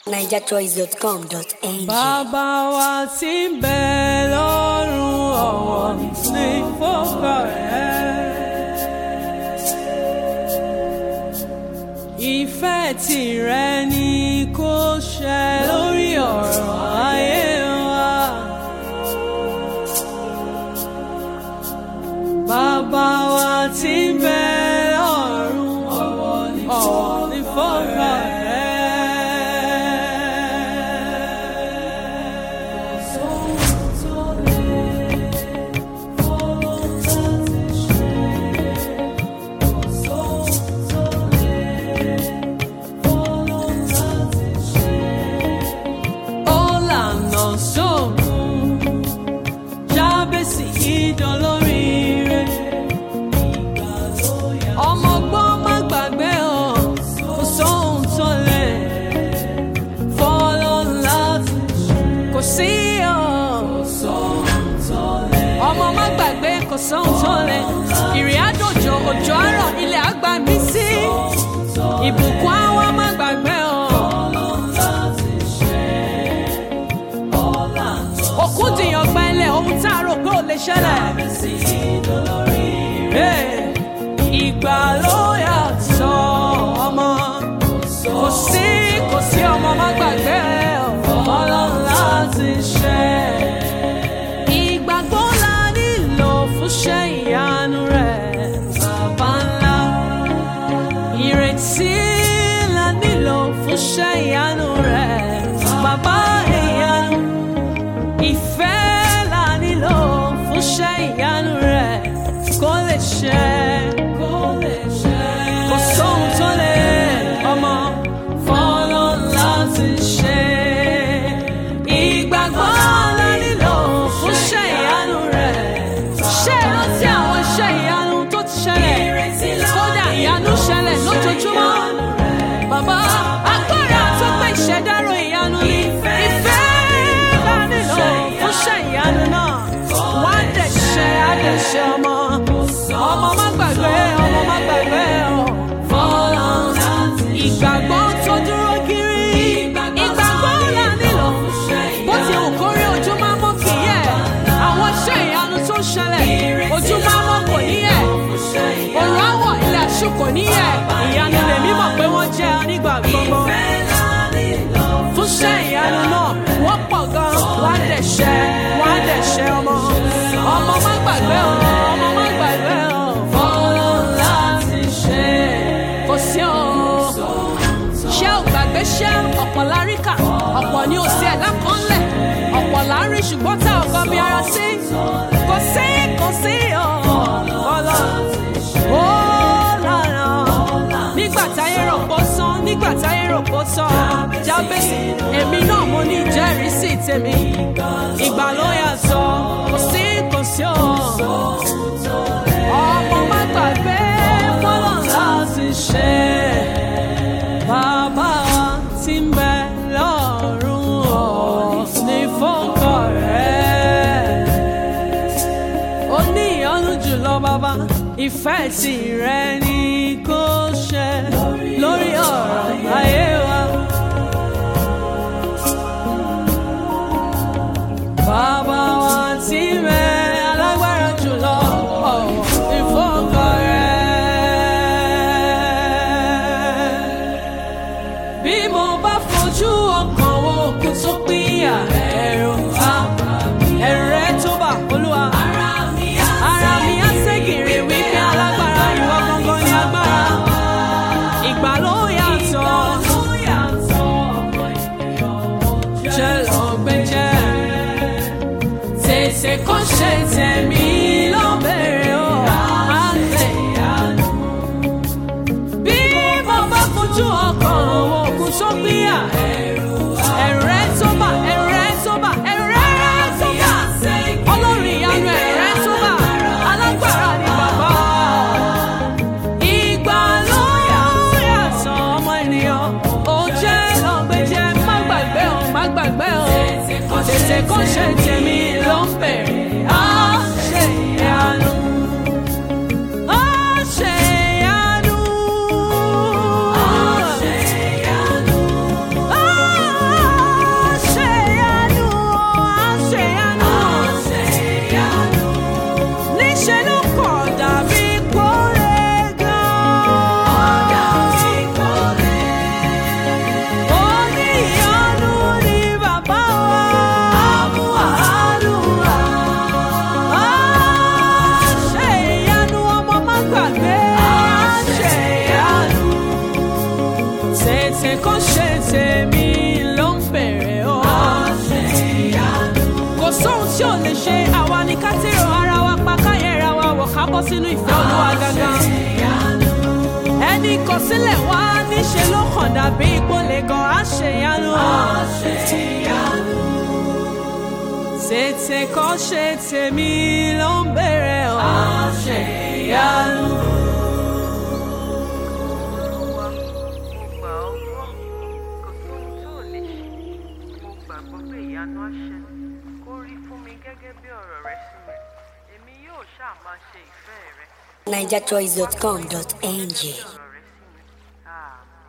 nigerchoice.com.ng. Bàbá wa tí ń bẹ lọ́run ọ̀wọ̀ ní fọ́kà rẹ̀. Ìfẹ́ tìrẹ ni kó ṣẹ lórí ọ̀rọ̀ ayé wa. Bàbá wa tí ń bẹ lọ́run ọ̀wọ̀ ní fọ́kà rẹ̀. Ọ̀làna sóògùn jábèsì ìdánlóríire. Ọmọ gbọ́n má gbàgbé ọ̀ kò sóhun tó lè fọ́lọ́ láti kò sí ọ̀. Ọmọ má gbàgbé kò sóhun tó lè ìrìn àjòjò òjò àárọ̀ ilẹ̀ àgbà mí sí. Ìbùkún àwọn má gbàgbé ọ̀. òkú dìyàn gbẹ́lẹ̀ ohun tá a rò pé ò lè ṣẹlẹ̀. Hey, ìgbà ló yàtọ̀ ọmọ kò sí kò sí ọmọ má gbàgbé ọlọ́run láti ṣe. Ìgbàgbọ́ la nílò fún ṣẹ́ ìyanu rẹ̀ bàbá ńlá. Ìrètí la nílò fún ṣẹ́ ìyanu rẹ̀ bàbá ìyanu ìfẹ́ la nílò fún ṣẹ́ ìyanu rẹ̀ kó lè ṣẹ. kó lè ṣẹ. kò sóhun tó lè ọmọ fọ́lọ́ láti ṣe. ìgbàgbọ́ la nílò fún ṣẹ́ ìyanu rẹ̀. ṣé ìrántí àwọn iṣẹ́ ìyanu tó ti ṣẹlẹ̀ kódà ìyanu ṣẹlẹ̀ lójoojúmọ́. Bàbá agbára tó pé ìṣẹ̀dárò ìyanu ni ìfẹ́ la nílò fún ṣẹ́ ìyanu náà. Wá dẹ̀ ṣe àdẹ̀ṣe ọmọ. Ọmọ má gbàgbé ọmọ má gbàgbé ọ̀. Fọlọ́ ìgbàgbọ́ tó dúró kiri. Ìgbàgbọ́ la nílò. Bó ti hù kórí ojú máa mọ́ kì í yẹ̀. Àwọn iṣẹ́ ìyanu tó ṣẹlẹ̀ ojú máa mọ́ kò ní yẹ̀. Òrùn àwọ̀ ilẹ̀ àṣù kò ní yẹ̀. Ìyanu lèmi mọ̀ pé wọ́n jẹ́ nígbà gbogbo. Fún ṣẹ́ ìyanu náà, wọ́n pọ̀ gan. Wọ́n á dẹ̀ ṣẹ́, wọ́n á dẹ̀ ṣẹ́ ọmọ. Ọmọ má gbàgbé o, ọmọ má gbàgbé o. Fọlọ́ láti ṣe. Kò sí o. Ṣé ò gbàgbé ṣé ọ̀pọ̀ láríkà? Ọ̀pọ̀ ni ò sí ẹ̀dá kan lẹ̀. Ọ̀pọ̀ là ń rí ṣùgbọ́n tá ò gbọ́ bí ara sí. Kò sí, kò sí o. Fọlọ́ ó lára nígbà táyé rò pó sán nígbà táyé rò pó tán jábèsì èmi náà mo ní ìjẹ́rìísí tèmi ìgbà ló yàtọ̀ kò sí kò sí o ọmọ má gbàgbé fọlọ́ láti ṣe bàbá wa tí ń bẹ lọ́rùn ọ̀ ní fọ́kọ̀ rẹ̀ ó ní ìyọ́nú jùlọ bàbá ìfẹ́ tìrẹ ni kò ṣẹ lórí ọ̀rọ̀ ayé wa. Bàbá wa tí mẹ alágbára jùlọ ọ̀wọ̀ ìfọ́kọ̀ rẹ̀. Bí mo bá fojú ọkàn wo òkú tó pínyà ẹ̀rù àpá ẹ̀rù rẹ̀ tó bà olúwa. Ara mi á ségèrè wípé alágbára ìwọ gangan ni agbára. Ìgbà ló yàtọ̀. Jẹ́ lọ́gbẹ́jẹ́. Tètè kó ṣe tẹ̀mí ló bẹ̀rẹ̀ o. Á lè yanu. Bí mo bá fojú ọkàn wo òkú tó gbéyà. Ẹ̀rù rẹ̀ tó bà, ẹ̀rù rẹ̀ tó bà, ẹ̀rù rẹ̀ tó bà. Ọlọ́run ìyanu ẹ̀rù rẹ̀ tó bà. Alágbára ni bàbá. Ìgbà ló yàtọ̀ ọmọ ènìyàn. Ó jẹ́ lọ́gbẹ́jẹ́, má gbàgbé o, má gbàgbé o. Tètè kó ṣe tèmi ló ń bẹ̀rẹ̀. Á ṣe ìyanu. Á ṣe ìyanu. Á ṣe ìyanu. Á sínú ìfẹ́ olúwa gangan. ẹni kọ sílẹ̀ wá níṣẹ́ ló kàn dàbí ìpolè gan àṣeyanu. tètè kọ́ ṣe tèmi ló ń bèrè ọ́ àṣeyanu. Olúwa, mo gbà ọ́ gbọ́, kò sóhun tó ò lè ṣe. Mo gbàgbọ́ pé ìyanu á ṣẹlẹ̀. Kó rí fún mi gẹ́gẹ́ bí ọ̀rọ̀ rẹ sí mi. Èmi yóò ṣáà máa ṣe ìfẹ́ rẹ. NigerChoice.com.ng Ọ̀rọ̀ rẹ sí mi. Àmín.